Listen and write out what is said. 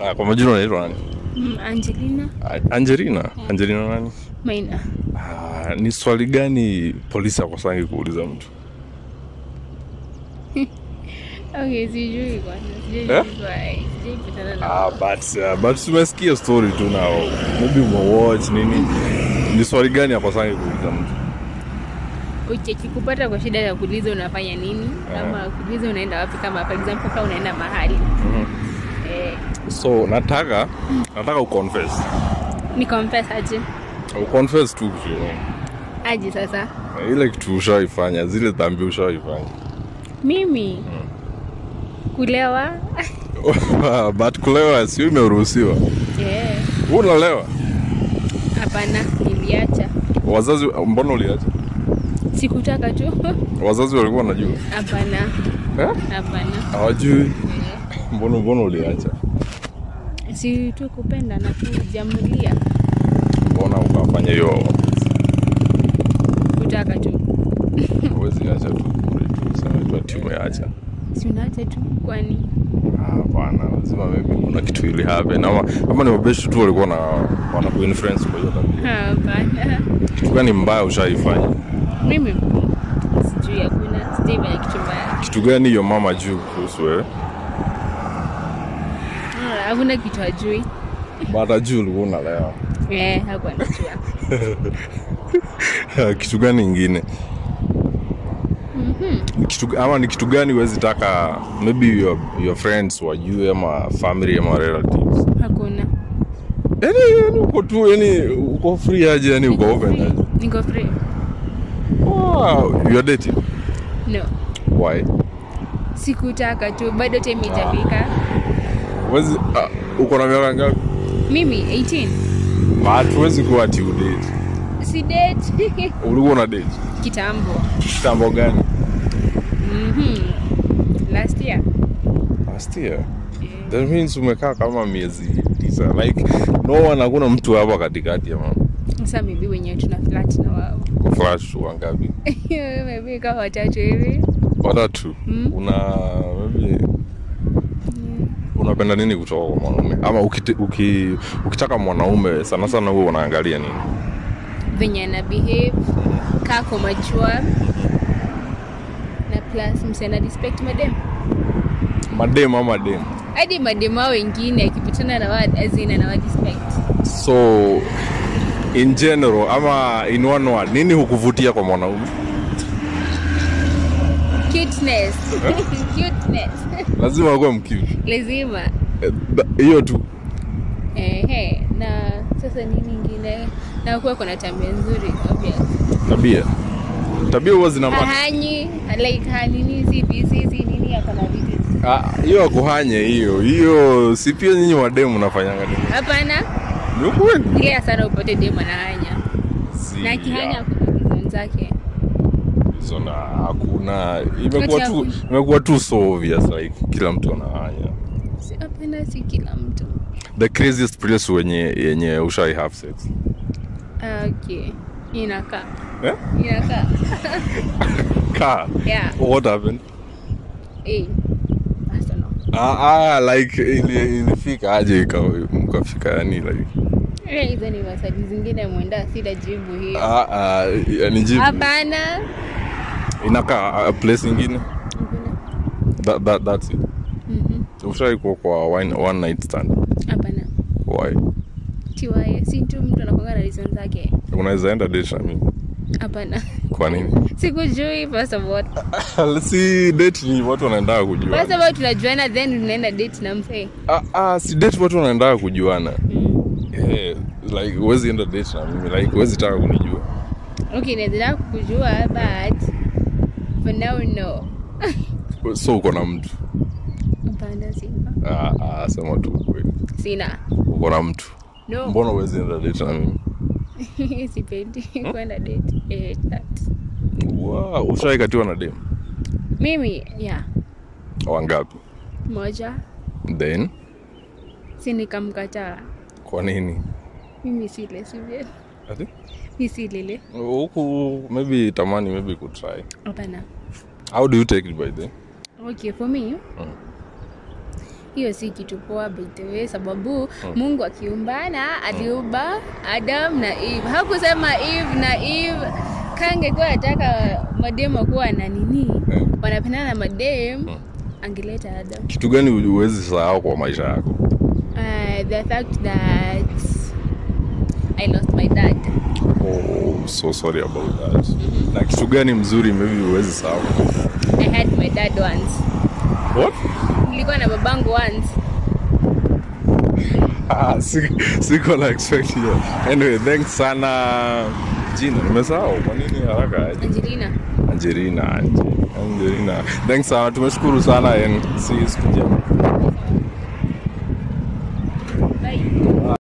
Ah, kwa majina unaitwa nani? Mm, Angelina A- Angelina. Angelina nani? Maina. Ah, ni swali gani polisi akosangi kuuliza mtu? Okay, sijui kwanza. Sijui Eh? sijui sijui patana na Ah, but, uh, but tumesikia story tu na maybe umewatch nini. Ni swali gani akosangi kuuliza mtu? Uche kikupata kwa shida ya kuuliza unafanya nini ama kuuliza unaenda wapi kama for example kama unaenda mahali. Eh, So nataka nataka uconfess. ni confess aje? Uconfess tu you know. Aje sasa? Ile kitu ushaifanya, zile dhambi ushaifanya. Mimi kulewa but kulewa sio imeruhusiwa. eh, Wewe unalewa? hapana, niliacha. Wazazi mbona uliacha? Sikutaka tu. Wazazi walikuwa wanajua. Hapana, Eh? hapana. Hawajui. Eh, Mbona mbona uliacha? Si tu kupenda na kujamulia Mbona ukafanya hiyo? kutaka tu. Huwezi acha tu bure tu sema tu ati umeacha. Si unaacha tu kwani? Ah, Hapana, lazima maybe kuna kitu ili happen ama ama ni mabeshi tu walikuwa na wana kuinfluence kwa hiyo tabia. Hapana. Kitu gani mbaya ushaifanya? Mimi sijui, hakuna sijaifanya kitu mbaya. Kitu gani hiyo mama juu kuhusu wewe? Ah, Hakuna kitu hajui. Baada juu ulikuwa unalewa. Eh, hakuwa anajua. kitu gani ingine? Ni kitu ama ni kitu gani huwezi taka maybe your, your friends wajue ama family ama relatives? Hakuna. yani yani uko tu yani uko free aje yani uko open aje Niko free. wow you are dating No. why Sikutaka tu, bado time itafika. wezi uh, uko na miaka ngapi Mimi 18. but huwezi kuwa ati udate Si date. ulikuwa una date Kitambo. kitambo gani Mhm. Last year. last year Eh, that means umekaa kama miezi tisa like no one hakuna mtu hapa katikati ya mama Sasa maybe wenyewe tuna flat na wao. Kwa flash tu wangapi maybe kama watatu hivi. watatu Mm. una maybe unapenda nini kutoka kwa mwanaume ama ukite, uki, ukitaka mwanaume sana sana huo unaangalia nini venye ana behave kako machua na plus msiana respect madem madem ama dem hadi madem wao wengine akipitana na wad azina na wad respect so in general ama in one word nini hukuvutia kwa mwanaume cuteness cuteness lazima akuwe mcute lazima Eh, tha- hiyo tu ehe na sasa nini ingine na kuwa kuna tabia nzuri obvious tabia tabia huwa zina maana hahanyi like hanini si busy si nini akona vitu Ah, hiyo akuhanye hiyo hiyo si pia nyinyi wademu mnafanyanga nini hapana ni ukweli ile sana upate dem anahanya Si, na akihanya ah, kuna reason zake hizo na hakuna imekuwa Kati tu ya- imekuwa tu so obvious like kila mtu anahanya Si- hapana si kila mtu the craziest place wenye yenye ushai have sex Ah, okay inakaa eh? inakaa car yeah what happened eh I don't know. ah, ah, like ili- ilifika aje ika- mkafika yani like Eh, hizo ni masadi zingine mwenda sida jibu hiyo ah, ah, yani jibu hapana inakaa a place ingine Hakuna. that, that, that's it Mhm. ushai kuwa kwa one, one night stand hapana why tiwaye si tu mtu anakwanga na reason zake unaweza enda date na mimi hapana kwa nini sikujui first of all si date ni watu wanaendaa kujuana first of all tunajuana then tunaenda date na msee ah, ah, si date watu wanaendaa kujuana mm. yeah, like huwezi enda date na mimi like huwezi taka kunijua okay naweza kukujua but for now no so uko na mtu hapana sina ah, ah, sema tu ukweli sina uko na mtu no mbona huwezi enda date na mimi sipendi kwenda date eh, that. wow, ushaikatiwa na dem mimi yeah wangapi moja then si nikamkataa kwa nini mimi sile sivyo Ati? mi silile huku maybe tamani maybe kutry hapana how do you take it by the okay for me hiyo si kitu poa by the way sababu mungu akiumbana aliumba adam na eve hakusema eve na eve kangekuwa ataka madem wakuwa na nini Eh. wanapendana na madem angeleta adam kitu gani huwezi sahau kwa maisha yako uh, the fact that i lost my dad oh, so sorry about that na kitu gani mzuri maybe huwezi sahau i had my dad once what nilikuwa na babangu once ah, si- siko na expect hiyo anyway thanks sana jina nimesahau kwa nini haraka aje angelina Angelina, Ange- Angelina. Thanks sana, tumeshukuru sana and see you siku njema.